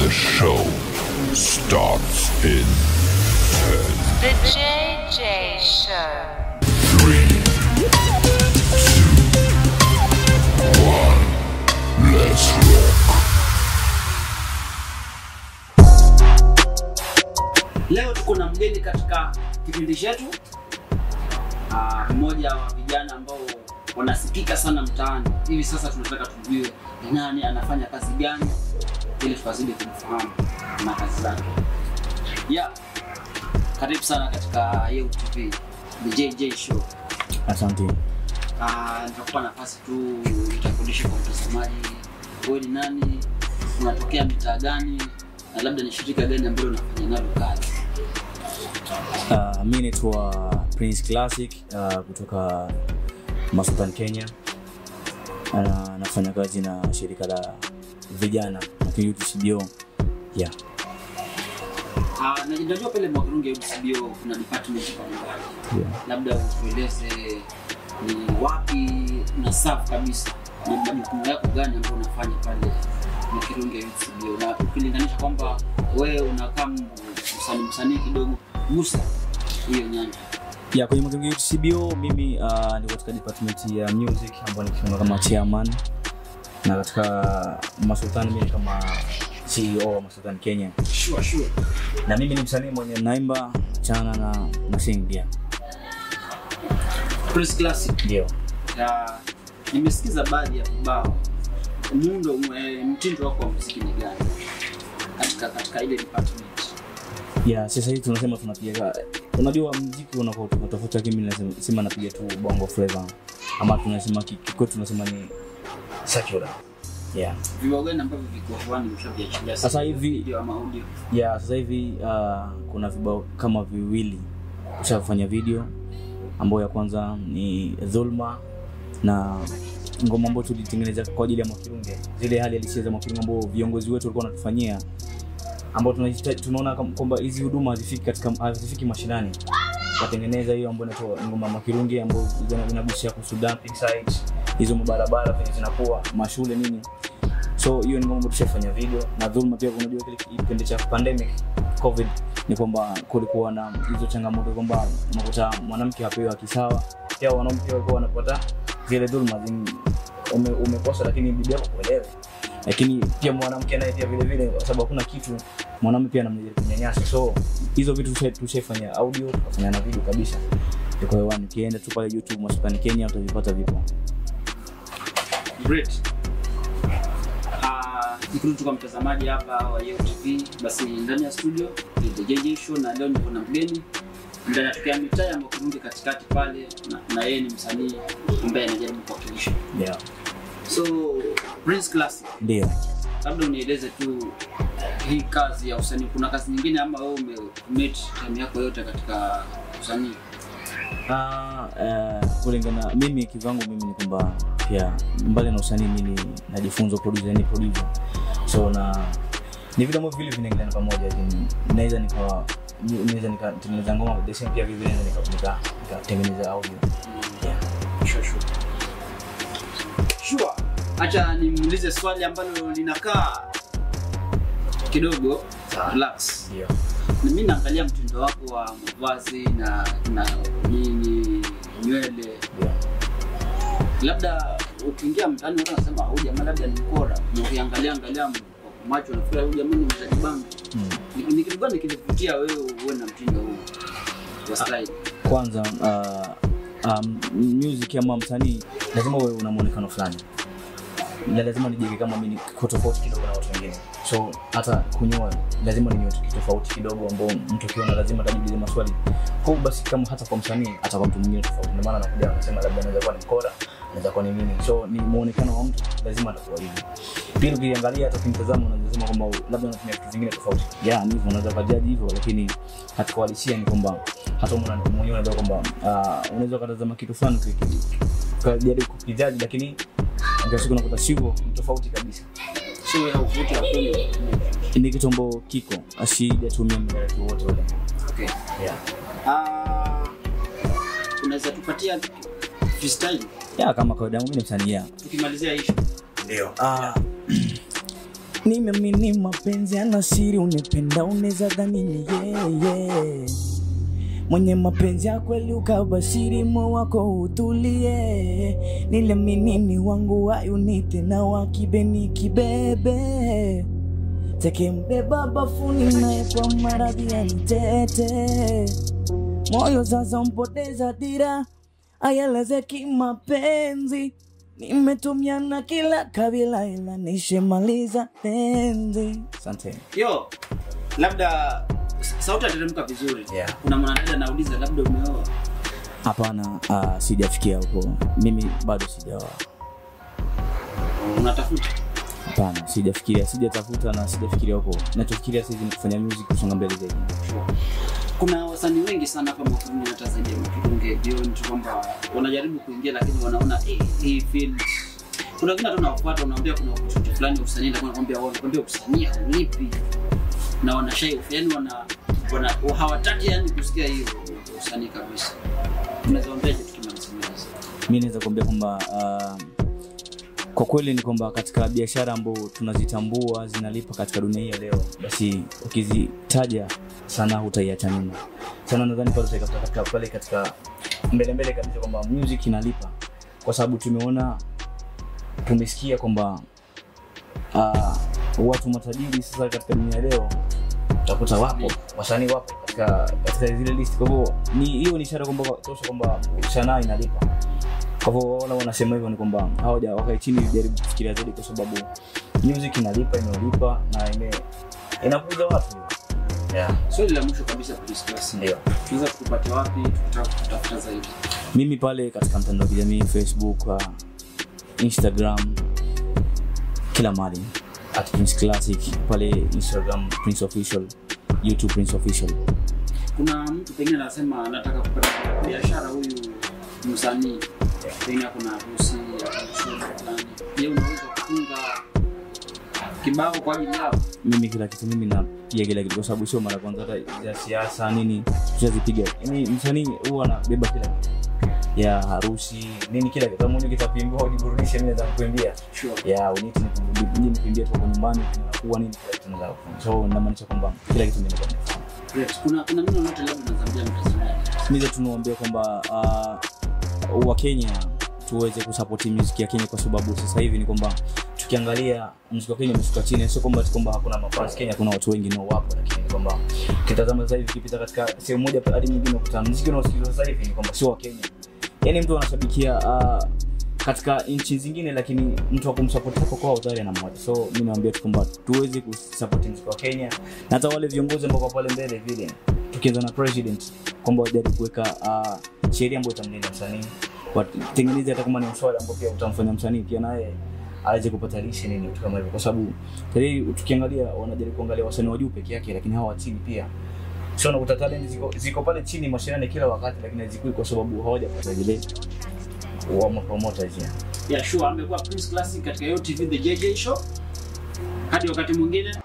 The show starts in The JJ Show. three, two, one. Let's rock. Leo tuko na mgeni katika kipindi chetu, Ah, mmoja wa vijana ambao wanasikika sana mtaani. Hivi sasa tunataka tujue ni nani, anafanya kazi gani, ili tukazidi kumfahamu na kazi zake. Yeah, karibu sana katika Yeu TV, The JJ Show. Asante. Ah, nitakupa nafasi tu utambulishe kwa mtazamaji, wewe ni nani, unatokea mitaa gani, na labda ni shirika gani ambalo unafanya nalo kazi. Uh, mi naitwa Prince Classic uh, kutoka Masutan, Kenya. Uh, nafanya kazi na shirika la vijana na Youth CBO. Yeah. Ah, na najua pale Mwakirunge UCBO kuna department mbalimbali, Yeah. labda utueleze ni wapi na serve kabisa, ni majukumu yako gani ambayo unafanya pale Mwakirunge UCBO, na ukilinganisha kwamba wewe unakaa m- msanii msanii kidogo, gusa hiyo nyanja. Yeah, kwenye Matungi Youth CBO mimi uh, niko katika department ya music ambayo nikifunga kama chairman na katika Masutan mimi ni kama CEO wa Masutan Kenya. Sure, sure. Na mimi ni msanii mwenye naimba, chana na na sing pia. Prince Classic. Ndio. Ya, nimesikiza baadhi ya vibao. Muundo eh, mtindo wako wa muziki ni gani katika katika ile department? ya sasa hivi tunasema tunapiga unajua mziki unakuwa tofauti lakini mimi nasema sema napiga tu bongo flavor ama tunasema ki- kikwetu tunasema ni secular yeah Vibao gani ambavyo viko hewani mshaviachilia Sasa hivi- video ama audio? yeah sasa hivi uh, kuna vibao kama viwili ushafanya video ambayo ya kwanza ni dhulma na ngoma ambayo tulitengeneza kwa ajili ya Mwakirunge, zile hali halisia za Mwakirunge ambao viongozi wetu walikuwa wanatufanyia, ambao tunahitaji- tunaona kam- kwamba hizi huduma hazifiki katika hazifiki mashinani. Watengeneza hiyo ambayo inaitwa ngoma ya Mwakirunge ambayo ina- inagusia kuhusu dumping sites, hizo mabarabara venye zinakuwa mashule nini so hiyo ni mambo tushafanya video na dhulma pia unajua kile kipindi cha pandemic covid ni kwamba kulikuwa na hizo changamoto kwamba unakuta mwanamke hapewi haki sawa pia wanaume pia walikuwa wanapata zile dhulma zin- ume, umekosa lakini bibi yako kuelewe lakini pia mwanamke naye pia vile vile kwa sababu hakuna kitu mwanaume pia anamjaribu kunyanyasa so hizo vitu tusha- tushaifanya audio tukafanya na video kabisa iko hewani ukienda tu pale youtube masukani kenya utavipata vipo Great. Ah, nikirudi kwa mtazamaji hapa wa Yeo TV, basi ndani ya studio ni The JJ Show na leo niko na mgeni ambaye anatokea mitaa ya Mwakirunge katikati pale na, na yeye ni msanii ambaye anajaribu kuwakilisha. yeah. So Prince Classic, ndio labda unieleze tu hii kazi ya usanii, kuna kazi nyingine ama wewe umecommit time yako yote katika usanii? Ah, eh, kulingana mimi kivyangu mimi ni kwamba pia mbali na usanii mimi najifunza producer ni producer so na ni vitu ambavyo vile vinaingiliana pamoja yani naweza nikawa naweza nikatengeneza ngoma but the same pia vile vile naweza nika- nika- nikatengeneza audio yeah. Sure, sure. Sure. Acha nimuulize swali ambalo linakaa kidogo relax. Yeah. Na mimi naangalia mtindo wako wa mavazi na na nini nywele, Yeah. labda ukiingia mtaani watu wanasema huyu jamaa labda ni mkora, na ukiangalia angalia m- kwa macho unafikiri huyu jamaa ni mzaji bangi. Mm. Ni ni kitu gani kilivutia wewe uwe na mtindo huu wa style? kwanza uh, um, music ama msanii lazima uwe una muonekano fulani na lazima nijenge kama mimi niko tofauti kidogo na watu wengine so hata kunyoa lazima ninyoe kitu tofauti kidogo ambao mtu akiona lazima atajiulize maswali kwa hiyo basi kama hata kwa msanii hata kwa mtu mwingine tofauti ndio maana anakuja anasema labda anaweza kuwa ni mkora anaweza kuwa ni nini so ni muonekano wa mtu lazima atakuwa hivyo pili ukiangalia hata kimtazamo unaweza sema kwamba labda unatumia vitu vingine tofauti yeah ni hivyo unaweza kajaji hivyo lakini katika uhalisia ni kwamba hata wewe mwana- mwenyewe unaweza kwamba uh, unaweza ukatazama kitu fulani uki- ukajaribu kukijaji lakini mwisho wa siku unakuta sivyo ni tofauti kabisa Sio ya uvuti wa kweli. ni kitu ambao kiko asijatumia mdarati wote ule Okay. yeah. Ah, unaweza tupatia freestyle yeah, kama kawaida yangu mimi ni msanii yeah. tukimalizia hii show? ndio ah, nimeamini mapenzi ana siri unipenda uneza dhani ni yeye mwenye mapenzi ya kweli ukabashiri mo wako utulie niliamini ni wangu wayunite na wakibeni kibebe tekembeba bafuni naye kwa maradhi ya mtete moyo sasa mpoteza dira ayeleze kimapenzi nimetumia na kila kabila ila nishamaliza penzi asante yo labda s- sauti ateremka vizuri Yeah. kuna mwanadada anauliza labda umeoa hapana uh, sijafikia huko mimi bado sijaoa unatafuta hapana sijafikiria sijatafuta na sijafikiria huko nachofikiria saizi ni kufanya music kusonga mbele zaidi kuna wasanii wengi sana hapa Makuruni hata zaidi ya Makirunge beyond tu kwamba wanajaribu kuingia lakini wanaona eh, hii field kuna wengine hata unawafuata unaambia kuna kitu fulani ya usanii lakini wanakwambia wao wanakwambia usanii haulipi na wanashai yani wana, wana hawataki yani kusikia hiyo usanii kabisa unaweza waambia kitu kimemsemeza mi naweza kuambia kwamba uh, kwa kweli ni kwamba katika biashara ambao tunazitambua zinalipa katika dunia hii ya leo basi ukizitaja sana hutaiacha nyuma sana nadhani pale utaikakuta katika pale katika mbele mbele kabisa kwamba music inalipa kwa sababu tumeona tumesikia kwamba uh, watu matajiri sasa katika dunia ya leo utakuta wapo wasanii wapo katika, katika zile list kwa hivyo ni hiyo ni ishara kwamba tosha kwamba sanaa inalipa kwa hivyo wala wanasema hivyo ni kwamba hawaja wakae chini jaribu kufikiria zaidi kwa sababu music inalipa imelipa na ime inakuza watu yeah. swali la mwisho kabisa Prince Class ndio tunaweza kupata wapi tukitaka kutafuta zaidi mimi pale katika mtandao wa kijamii facebook uh, instagram kila mali at prince classic pale instagram prince official youtube prince official kuna mtu pengine anasema anataka kupata biashara huyu msanii pengine kuna harusi au shughuli fulani je unaweza kufunga kibao kwa ajili yao mimi kila kitu mimi napiga kila kitu kwa sababu sio mara ya kwanza hata ya siasa nini tushazipiga yani msanii huwa anabeba kila kitu ya harusi nini kila kitu kama mwenyewe kitakuimbia ujiburudishe mimi naweza kukuimbia sure. ya uniti ni nikuimbia tu kwa nyumbani kuwa nini kila kitu naweza kufanya so namaanisha kwamba kila kitu mimi naweza kufanya Great. kuna kuna neno lote labda unazambia mtazamaji mimi tunawaambia kwamba uh, wakenya tuweze kusapoti muziki ya kenya kwa sababu sasa hivi ni kwamba tukiangalia muziki wa kenya umeshuka chini sio kwamba ati kwamba hakuna mafans kenya kuna watu wengi nao wapo lakini ni kwamba ukitazama sasa hivi ukipita katika sehemu moja hadi nyingine ukuta muziki unaosikizwa sasa hivi ni kwamba sio wa kenya yaani mtu anashabikia uh, katika nchi zingine lakini mtu wa kumsapoti hapo kwao tayari anamwacha so mi naambia tu kwamba tuweze kusapoti muziki wa kenya na hata wale viongozi ambao kwa pale mbele vile tukianza na president kwamba wajaribu kuweka uh, sheria ambayo itamlinda msanii watengeneze hata kama ni mswada ambao pia utamfanya msanii pia naye aweze kupata lishe nini vitu kama hivyo kwa sababu tayari tukiangalia wanajaribu kuangalia wasanii wa juu peke yake lakini hawa wa chini pia sio unakuta talent ziko, ziko pale chini mashinani kila wakati lakini hazikui kwa sababu hawajapata zile wa promoters yeah. yeah, sure amekuwa Prince Classic katika Yo TV The JJ Show hadi wakati mwingine